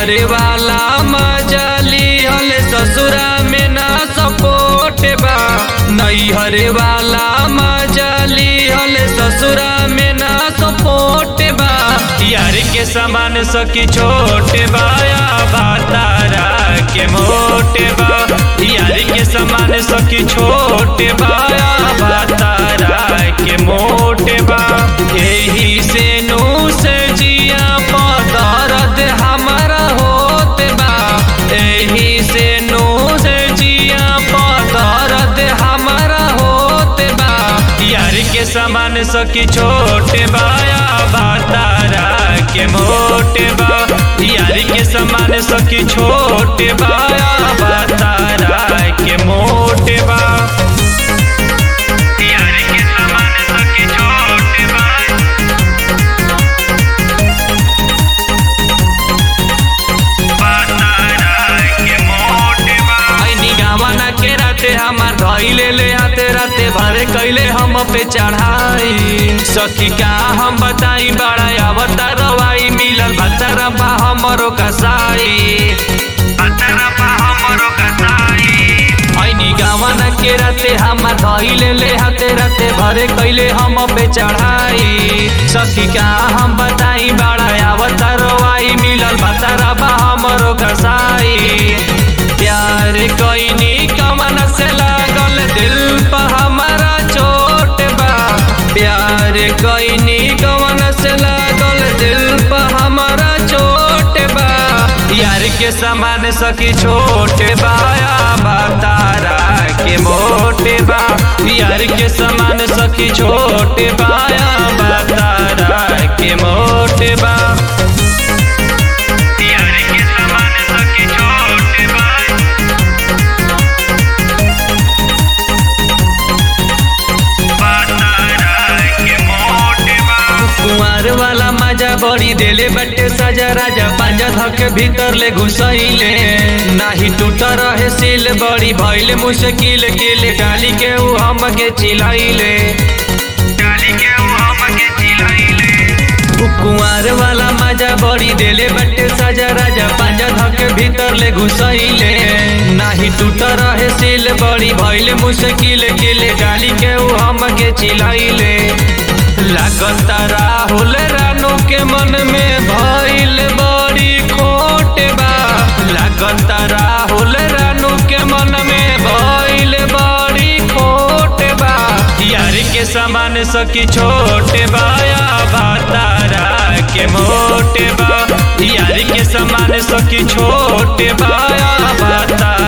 हरे वाला मजली हल ससुरा में ना सपोर्ट बा नई हरे वाला मजली हल ससुरा में ना सपोर्ट बा यार के समान सकी छोटे बाया बातारा के मोटे बा यार के समान सकी छोटे बाया बातारा के मोटे बा यही से नू से जिया पदरद हमारा होते बा यही से नू से जिया पदरद हमारा होते बा यार के समान सकी छोटे बाया बातारा के मोटे बा यार के समान सकी छोटे बाया बातारा के मोटे बा यार के समान सकी छोटे बा गावाना के राते हमार धैले ले हाथे राते भरे कैले हम पे चढ़ाई सखी का हम बताई बड़ा अवता रवाई मिलल बतरा पा हमरो कसाई बतरा पा हमरो कसाई ऐनी गावाना के राते हमार धैले ले हाथे राते भरे कैले हम पे चढ़ाई सखी का हम बताई बड़ा अवता रवाई मिलल बतरा पा हमरो कसाई प्यार कोई कमन से लागल दिल पर हमारा चोट बा प्यार कोई कमन से लागल दिल पर हमारा चोट बा यार के समान सकी छोटे बाया बतारा के मोटे बा यार के समान सकी छोटे बाया बतारा के मोटे बा यार के समान सकी छोटे बा कुंवर वाला मजा बड़ी देले बटे सजा राजा पांजा धक भीतर ले घुसैले नाही टूट रहे सिल बड़ी भइले मुश्किल के ले डाली के ऊ हम के चिल्लाइले डाली के ऊ हम के चिल्लाइले कुंवर वाला मजा बड़ी देले बटे सजा राजा पांजा धक भीतर ले घुसैले नाही टूट रहे सिल बड़ी भइले मुश्किल के ले डाली के ऊ हम के चिल्लाइले लागत राहुल रानू के मन में भइल बड़ी खोट बा लागत राहुल रानू के मन में भइल बड़ी खोट बा यार के समान सकी छोटे बाया बातारा के मोटे बा यार के समान सकी छोटे बाया बातारा